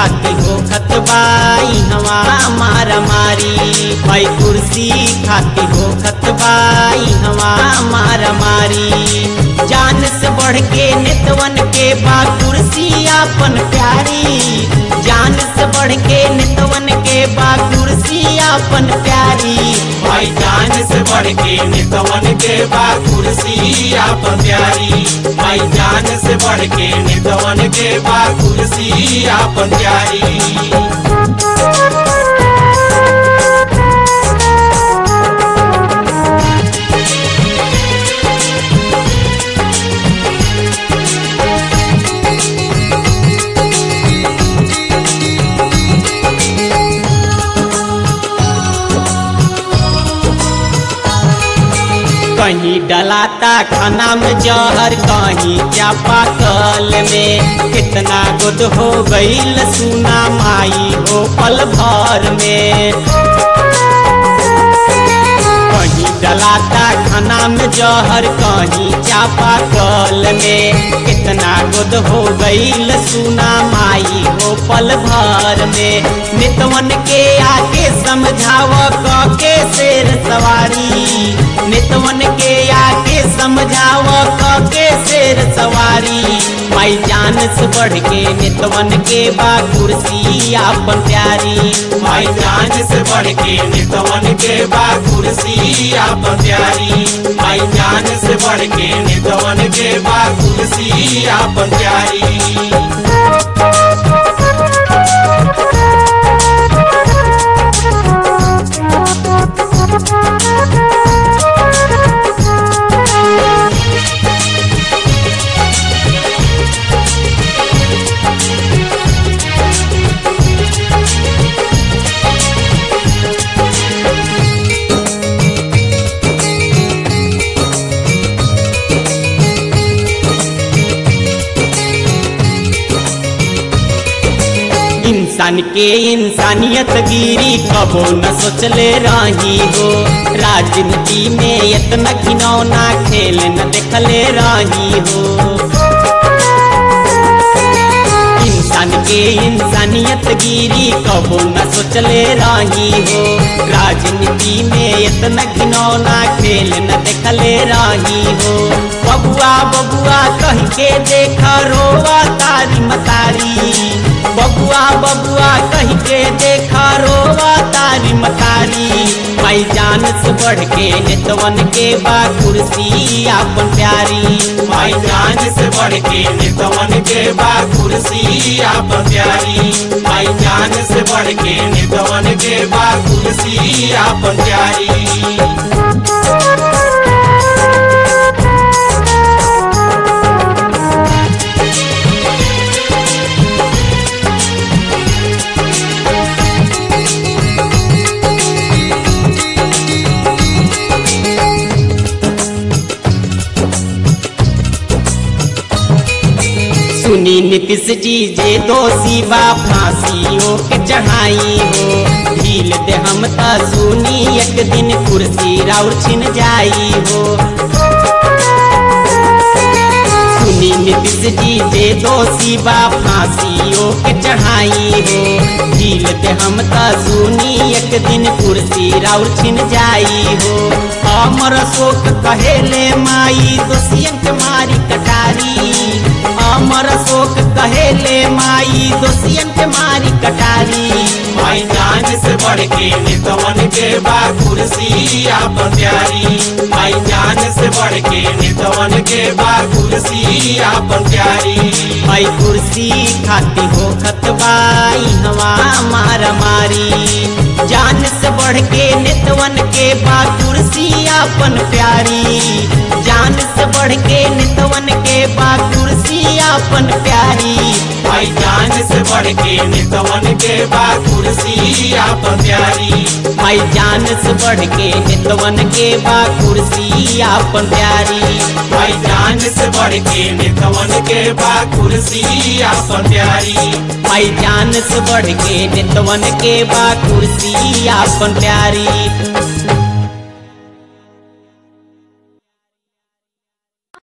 खाती हो खतबाई हवा मारा मारी भाई कुर्सी खाती हो खतबाई हवा मारा मारी जान से बढ़ के नितवन के बा कुर्सी आपन प्यारी जान से बढ़ के नितवन के बा कुर्सी आपन प्यारी भाई जान से बढ़ के नितवन के बा कुर्सी आप प्यारी भाई जान से बढ़ के नितवन के बा कुर्सी आप प्यारी कहीं डलाता खाना में जहर कहीं चापा कल में कितना गुद हो गईल सुना माई हो पल भर में कहीं डलाता खाना में जहर कहीं चापा कल में कितना गुद हो गईल सुना माई हो पल भर में नितवन के आके समझाव क के शेर सवारी नितवन के आके समझाव क के शेर सवारी माई जान से बढ़ के नितवन के बा कुर्सी आपन प्यारी भाई जान से बढ़ के नितवन के बा कुर्सी आप प्यारी भाई जान से बढ़ के नितवन के बा कुर्सी आप प्यारी इंसान के इंसानियत गिरी कबो न सोचले रही हो राजनीति में इतना घिनौना खेल न देखले रही हो इंसान के इंसानियत गिरी कबो न सोचले रही हो राजनीति में इतना घिनौना खेल न देखले रही हो बबुआ बबुआ कह के देख रोवा तारी मतारी बबुआ बबुआ कह के देखा रोवा तारी मतारी भाई जान से बढ़ के नितवन के बा कुर्सी आपन प्यारी भाई जान से बढ़ के नितवन के बा कुर्सी आप प्यारी भाई जान से बढ़ के नितवन के बा कुर्सी आप प्यारी सुनी नीतीश जी जे दोषी बा फांसियों के चढ़ाई हो ढील दे हम त सुनी एक दिन कुर्सी राउर छिन जाई हो सुनी नीतीश जी जे दोषी बा फांसियों के चढ़ाई हो ढील दे हम त सुनी एक दिन कुर्सी राउर छिन जाई हो अमर शोक कहेले माई दोषियन के मारी कटारी अमर शोक कहेले माई दोषियन के मारी कटारी भाई जान से बढ़ के नितवन के बा कुर्सी आप प्यारी भाई जान से बढ़ के नितवन के बा कुर्सी आप प्यारी भाई कुर्सी खाती हो खतबाई हवा मारा मारी जान से बढ़ के नितवन के बा कुर्सी आपन प्यारी जान से बढ़ के नितवन के बा कुर्सी आपन प्यारी भाई जान से बढ़ के नितवन के बा कुर्सी आप प्यारी भाई जान से बढ़ के नितवन के बा कुर्सी आपन प्यारी भाई जान से बढ़ के नितवन के बा कुर्सी आप प्यारी भाई जान से बढ़ के नितवन के बा कुर्सी आपन प्यारी